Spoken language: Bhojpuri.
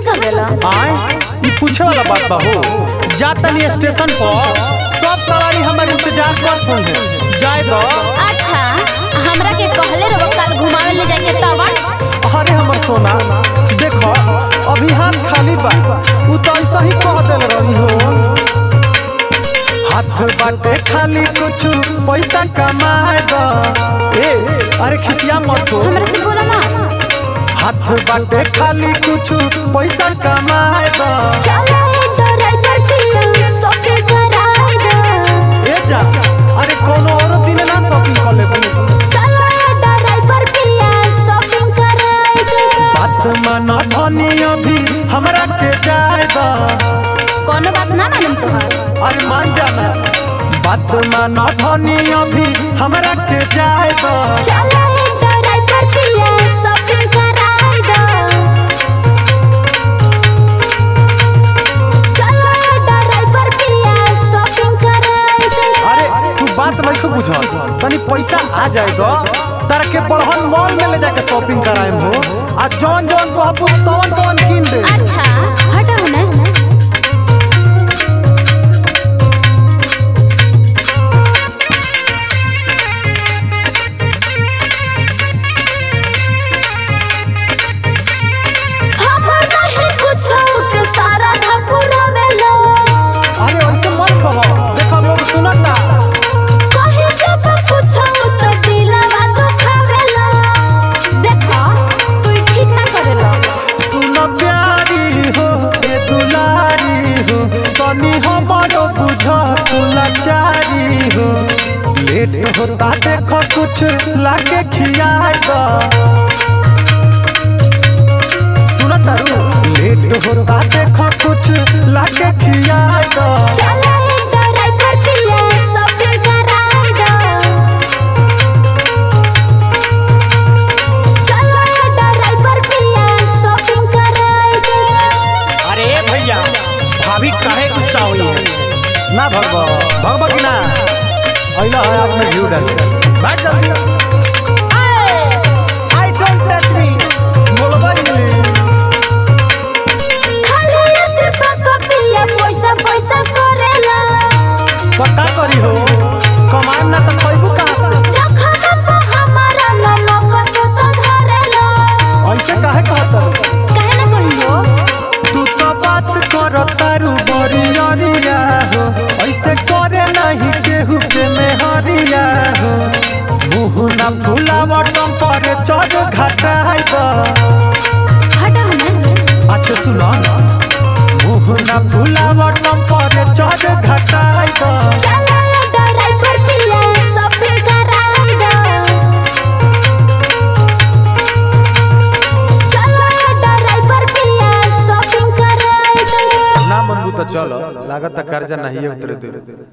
चल देला आए ई पूछे वाला बात बा हो जा तनी स्टेशन पर सब सवारी हमारे इंतजार करत होंगे जाए तो अच्छा हमरा के कहले रहो कल घुमावे ले जाके तब अरे हमर सोना देखो अभी हाथ खाली बा उ तो ऐसा ही कह देल रही हो हाथ बाटे खाली कुछ पैसा कमाए दा ए अरे खिसिया मत हो हमरा से बोला ना हाथ बाटे खाली कुछ पैसा कमाए दा चला ए ड्राइवर पिया सोके कराई दे ए जा अरे कोनो और दिन ना शॉपिंग कर लेबू चला ए ड्राइवर पिया शॉपिंग कराई दे बात माना धनी अभी हमरा के जाए दा कोनो बात ना मालूम तोहार अरे मान जाना बात माना धनी अभी हमरा के जाए दा चला ए ड्राइवर पिया शॉपिंग कराई दे चला ए ड्राइवर पिया शॉपिंग कराई दे अरे तू बात नहीं बुझल तनी पैसा आ जाए दा तारा के बड़हन मॉल में ले जाके शॉपिंग कराएम हो आ जौन जौन कहबू तौन तौन किन दे अच्छा हटाओ ना हमर नहीं कुछो के सारा धपुरा में लो अरे ऐसे मत कहो देखो लोग सुनता कहीं जब कुछो तो दिलवा दुखावे लो देखो तू ठीक ना करेलो सुन प्यारी हो ए दुलारी हो तनी हमारो बुझ तू लाचारी हो लेट होता देखो कुछ लाके खियाए दा सुन तारू लेट होता देखो कुछ लाके खियाए दा चला ए ड्राइवर पिया शॉपिंग कराई दो चला ए ड्राइवर पिया शॉपिंग कराई दो अरे भैया भाभी काहे गुस्सा हुई है ना भगवा भगवा की ना अइला है आपने व्यू डाल बैठ जल्दी आई डोंट टच मी बोलबा इंग्लिश खाली एते पका पिया पैसा पैसा करेला पक्का करी हो कमाएम ना तो खइबू कहाँ से चखना पे हमारा नमक तो तो धरेला ऐसे काहे कहत काहे ना कहियो तू तो बात कर तारू बड़ी अरिया हो ऐसे करे नहीं केहू के मेहरिया हो मुँह ना फुलावट पर चढ़ घटाई दा हटाओ ना अच्छा सुनो मुँह ना फुलावट पर चढ़ घटाई दा चला ए ड्राइवर पिया शॉपिंग कराई दो चला ए ड्राइवर पिया शॉपिंग कराई दो ना मनबू तो चलो लागत कर्जा नहीं उतरे दे